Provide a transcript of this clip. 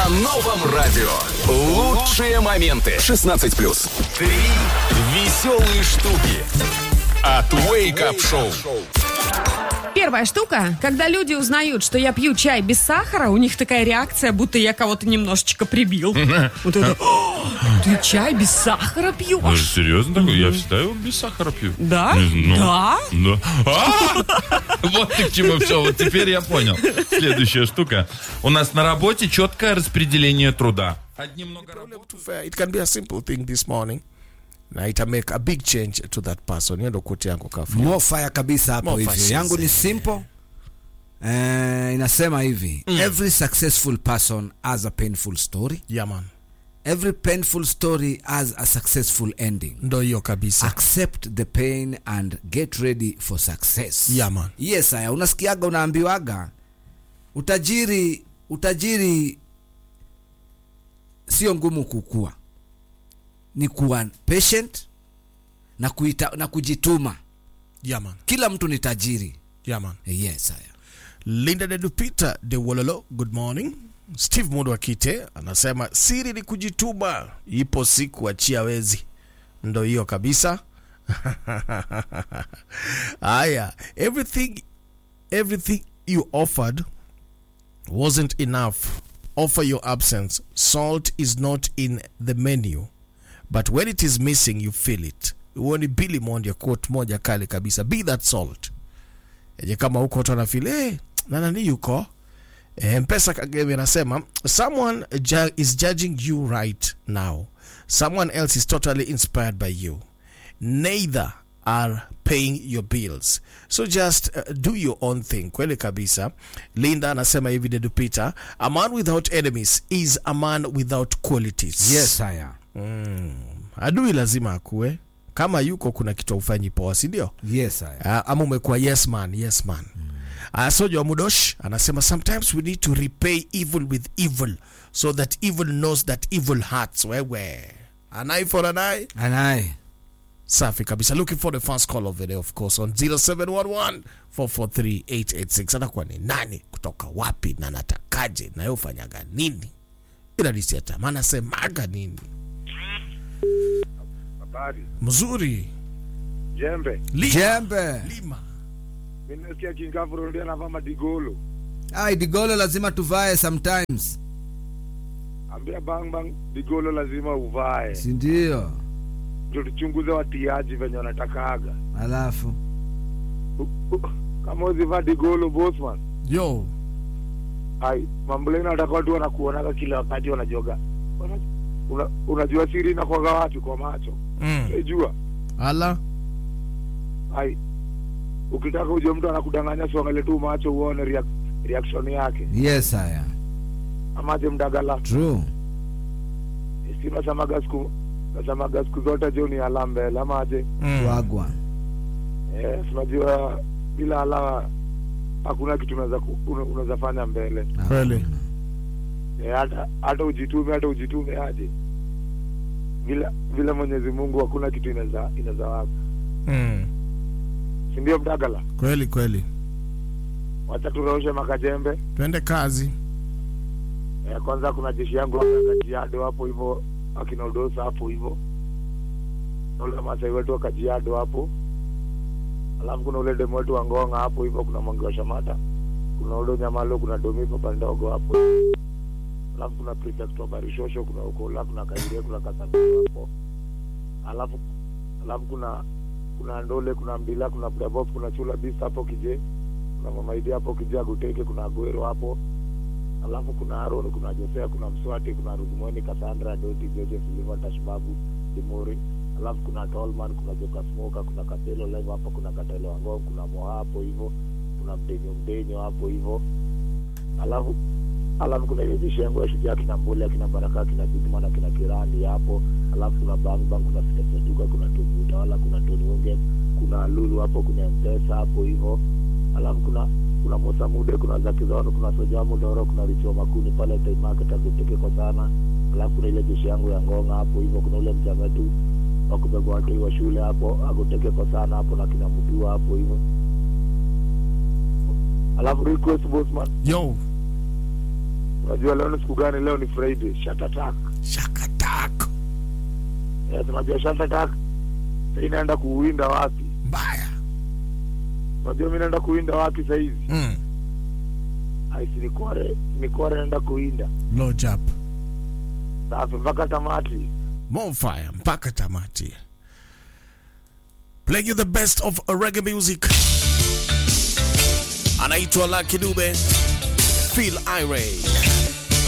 новом радио. Лучшие моменты. 16 плюс. Три веселые штуки. От Wake Up Show. Первая штука, когда люди узнают, что я пью чай без сахара, у них такая реакция, будто я кого-то немножечко прибил. Вот это, «О, ты чай без сахара Даже пьешь? серьезно такой? Я всегда его без сахара пью. Да? Ну, Да? Да. А! Вот ты к чему все. Вот теперь я понял. Следующая штука. У нас на работе четкое распределение труда. Одни много работают. to fair, it can be a simple thing this morning na ita make a big change to that person hiyo ndo koti yangu kafu More fire kabisa hapo More hivyo. fire, Yangu ni yes. simple. Eh, inasema hivi. Every successful person has a painful story. yeah man Every painful story has a successful ending. ndo hiyo kabisa Accept the pain and get ready for success. Yeah, man. Yes, haya unasikiaga unaambiwaga utajiri utajiri sio ngumu kukua. Ni kuwa patient na kuita, na kujituma. yeah man Kila mtu ni tajiri. yeah man Yes, haya. linda de dupita de wololo good morning steve mundo akite anasema siri ni kujituma ipo siku achia wezi ndo hiyo kabisa haya everything everything you offered wasn't enough offer your absence salt is not in the menu but when it is missing you feel it huo ni billy mondia quote moja kali kabisa be that salt yenye kama huko watu wanafil hey, na nani yuko Eh, mpesa kagame anasema someone ju is judging you right now someone else is totally inspired by you neither are paying your bills so just uh, do your own thing kweli kabisa linda anasema hivi dedupita a man without enemies is a man without qualities Yes, haya. adui lazima akue kama yuko kuna kitu aufanyi poa sindio Yes, haya. Ah, ama umekuwa yes man yes man uh, soja wa mudosh anasema sometimes we need to repay evil with evil so that evil knows that evil hurts wewe an eye for an eye Anaye. safi kabisa looking for the first call of the day of course on 0711 443 atakuwa ni nani kutoka wapi na natakaje na yeye ufanyaga nini ila nisiata anasemaga nini Habari. mzuri Jembe. lima, Jembe. lima. Mimi nasikia Kingavuro ndio anavaa madigolo. Ai, digolo lazima tuvae sometimes. Ambia bang bang digolo lazima uvae. Si ndio? Ndio tuchunguze watiaji venye wanatakaga. Alafu. U- u- Kama uzivaa digolo bossman. yo Ai, mamboleni wanataka watu wanakuonaga kila wakati wanajoga. Wana- Una, unajua siri inakuwaga wapi kwa macho. mm. Unajua? ala Ai. Ukitaka ujue mtu anakudanganya siangalie tu macho uone reac reaction yake. Yes, haya. Amaje mdagala. True. Si nasemaga siku nasemaga siku zote jo ni ala mbele amaje. mm. Wagwa. Eh, tunajua bila ala hakuna kitu unaweza ku- una- unaweza fanya mbele. kweli Eh, hata hata ujitume hata ujitume aje. Vile vile Mwenyezi Mungu hakuna kitu inaweza inaweza wapa. mm. Si ndio mdagala? kweli kweli Wacha turaushe makajembe. twende kazi Eh, kwanza kuna jeshi yangu hapa Kajiado hapo hivyo akina Udosa hapo hivyo. Na ule Masai wetu wa Kajiado hapo. Alafu kuna ule demo wetu wa Ngonga hapo hivyo kuna Mwangi wa Shamata. Kuna ule Nyamalo kuna Domi Papa ndogo hapo. Alafu kuna Prefect wa Barishosho kuna Ukola kuna Kaire kuna Kasamiro hapo. Alafu alafu kuna kuna Ndole kuna Mbila kuna Bravo kuna Chula Beast hapo Kije. Kuna Mama Idi hapo Kije Aguteke kuna Aguero hapo alafu kuna Aaron, kuna Josea, kuna Mswati, kuna Rudimoni, Cassandra, Doti, Joseph, Liva, Tashbabu, Dimori, alafu kuna Tolman, kuna Joka Smoka, kuna Katelo Live hapo, kuna Katelo Wangong, kuna Moha hapo hivyo, kuna Mdenyo Mdenyo hapo hivyo, alafu alafu kuna ile jeshi yangu ya shujaa kina Mbole, kina Baraka, kina Bigman, na kina Kirani hapo, alafu kuna Bang Bang, kuna Fitesetuka, kuna Tony Utawala, kuna Tony Unge, kuna Lulu hapo, kuna Mpesa hapo hivyo, alafu kuna kuna Musa Mude, kuna Zaki Zoro, kuna Soja Mudoro, kuna Richo Makuni pale Time Market akuteke kwa sana. Alafu kuna ile jeshi yangu ya Ngonga hapo hivyo, kuna ule mjama wetu wa kubeba watu wa shule hapo akuteke kwa sana hapo na kina Mudua hapo hivyo. Alafu request bossman, yo unajua leo ni siku gani leo ni friday shut attack shakatak yes unajua shut attack sasa inaenda kuwinda wapi mbaya unajua mi naenda kuwinda wapi sahizi mm. aisi nikore nikore naenda kuwinda low jump safi mpaka tamati more fire mpaka tamati playing you the best of reggae music anaitwa Lucky Dube feel irate